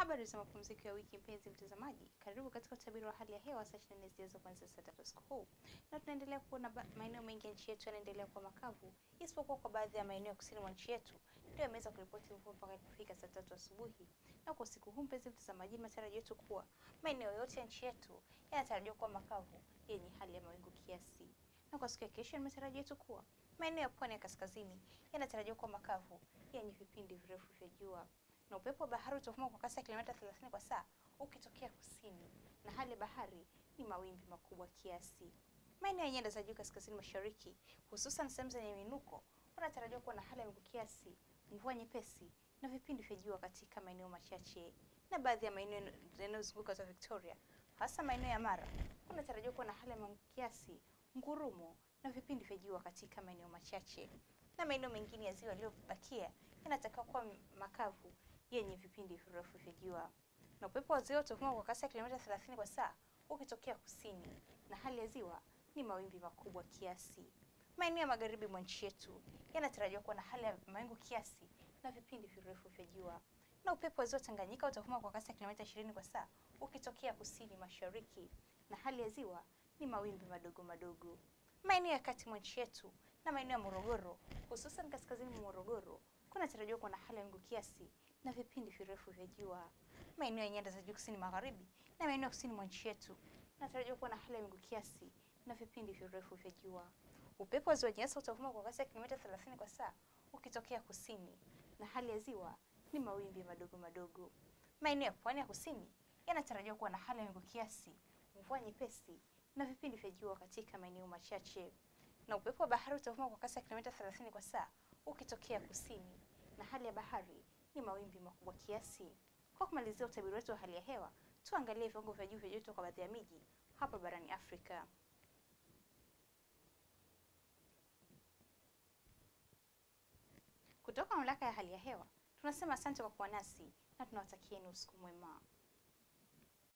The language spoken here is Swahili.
Habari za mapumziko ya wiki, mpenzi mtazamaji, karibu katika utabiri wa hali ya hewa saa 24 zijazo kuanzia saa tatu usiku huu, na tunaendelea kuona ba- maeneo mengi ya nchi yetu yanaendelea kuwa makavu, isipokuwa kwa baadhi ya maeneo ya kusini mwa nchi yetu ndio yameweza kuripoti mvua mpaka ilipofika saa tatu asubuhi. Na kwa usiku huu, mpenzi mtazamaji, matarajio yetu kuwa maeneo yote ya nchi yetu yanatarajiwa kuwa makavu yenye hali ya mawingu kiasi, na kwa siku ya kesho, ni matarajio yetu kuwa maeneo ya pwani ya kaskazini yanatarajiwa kuwa makavu yenye vipindi virefu vya jua na upepo wa bahari utavuma kwa kasi ya kilomita 30 kwa saa ukitokea kusini, na hali ya bahari ni mawimbi makubwa kiasi. Maeneo ya nyanda za juu kaskazini mashariki, hususan sehemu zenye minuko, wanatarajiwa kuwa na hali ya mawingu kiasi, mvua nyepesi na vipindi vya jua katika maeneo machache, na baadhi ya maeneo yanayozunguka za Victoria, hasa maeneo ya Mara, kunatarajiwa kuwa na hali ya mawingu kiasi, ngurumo na vipindi vya jua katika maeneo machache, na maeneo mengine ya ziwa yaliyobakia yanatakiwa kuwa makavu yenye vipindi virefu vya jua na upepo wa ziwa utavuma kwa kasi ya kilomita 30 kwa saa ukitokea kusini, na hali ya ziwa ni mawimbi makubwa kiasi. Maeneo ya magharibi mwa nchi yetu yanatarajiwa kuwa na hali ya mawingu kiasi na vipindi virefu vya jua, na upepo wa ziwa Tanganyika utavuma kwa kasi ya kilomita 20 kwa saa ukitokea kusini mashariki, na hali ya ziwa ni mawimbi madogo madogo. Maeneo ya kati mwa nchi yetu na maeneo ya Morogoro, hususan kaskazini mwa Morogoro, kunatarajiwa kuwa na hali ya mawingu kiasi na vipindi virefu vya jua. Maeneo ya nyanda za juu kusini magharibi na maeneo ya kusini mwa nchi yetu yanatarajiwa kuwa na hali ya mawingu kiasi na vipindi virefu vya jua. Upepo wa ziwa Nyasa utavuma kwa kasi ya kilomita 30 kwa saa ukitokea kusini, na hali ya ziwa ni mawimbi madogo madogo. Maeneo ya pwani ya kusini yanatarajiwa kuwa na hali ya mawingu kiasi, mvua nyepesi na vipindi vya jua katika maeneo machache, na upepo wa bahari utavuma kwa kasi ya kilomita 30 kwa saa ukitokea kusini, na hali ya bahari ni mawimbi makubwa kiasi. Kwa kumalizia utabiri wetu wa hali ya hewa, tuangalie viwango vya juu vya joto kwa baadhi ya miji hapa barani Afrika. Kutoka mamlaka ya hali ya hewa tunasema asante kwa kuwa nasi na tunawatakieni usiku mwema.